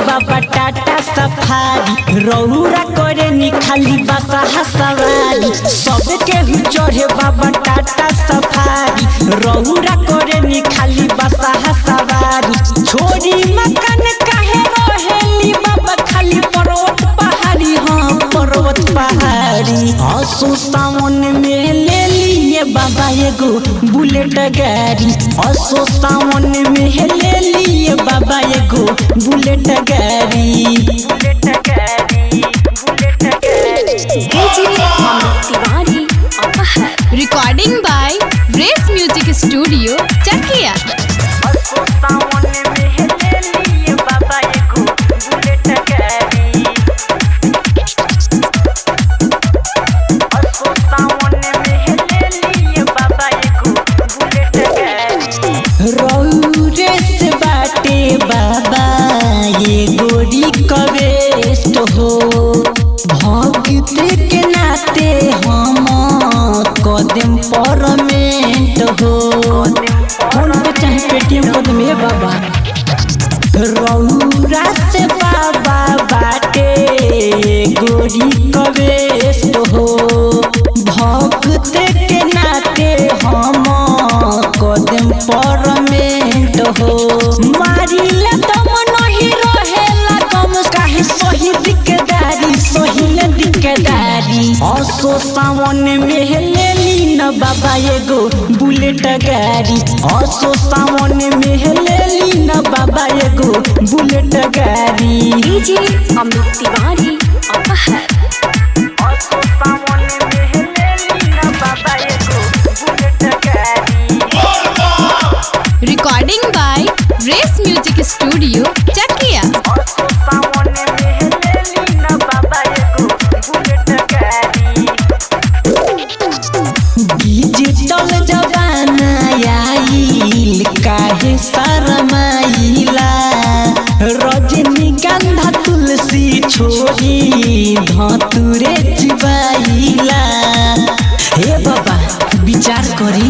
बाबा टाटा सफारी रौरा करे नी खाली बसा सवारी सबके हु चढ़े बाबा टाटा सफारी रौरा करे नी खाली बसा सवारी छोरी मकान काहे रहेली बाबा खाली पर्वत पहाड़ी हाँ पर्वत पहाड़ी असो सावन में ले लिए बाबा एगो बुलेट गाड़ी असो सावन में ले लिए बाबा एगो बुलेट गाड़ी बुलेट गाड़ी बुलेट गाड़ी DJ Mamit Tiwari Apahar. Recording by Race Music Studio, Chakia. असो सावन में ले लिए बाबा एगो बुलेट गाड़ी असो सावन में ले लिए बाबा एगो बुलेट गाड़ी रौरे से बाटे बाबा ये गोरी कवेस्ट हो भक्त के नाते हम कदम परमेंट हो फोन पे चाहे पेटीएम कर दे बाबा रौरा से बाबा बाटे गोरी कवेस्ट हो भक्त के नाते हम कदम परमेंट हो मारिला दम नहीं रहेला कम काहे सही दिकदारी सही दिकदारी असो सावन में ले ली न बाबा एगो बुलेट गाड़ी असो सावन में ले ली न बाबा एगो बुलेट गाड़ी DJ Mamit Tiwari Apahar. असो सावन में ले ली न बाबा एगो बुलेट गाड़ी Recording by Race Music Studio, Chakia. असो सावन में ले ली न बाबा एगो बुलेट गाड़ी डिजिटल जमाना आइल काहे शरमाइला रजनीगंधा तुलसी छोड़ी धतुरे चिबाइला हे बाबा विचार करी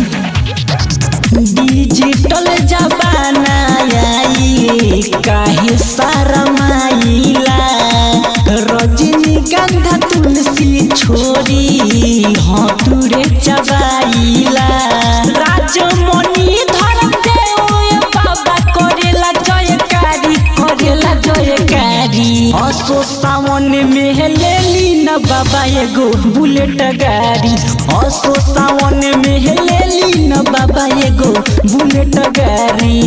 डिजिटल जमाना आई काहे शरमाइला रजनीगंधा तुलसी छोड़ी हतुरे चबाइला राजमणि धर्म देव बाबा करेला जयकारी करेला जयकारी असो सावन में ले ली न बाबा एगो बुलेट गाड़ी असो सावन में ले ली न बाबा एगो बुलेट गाड़ी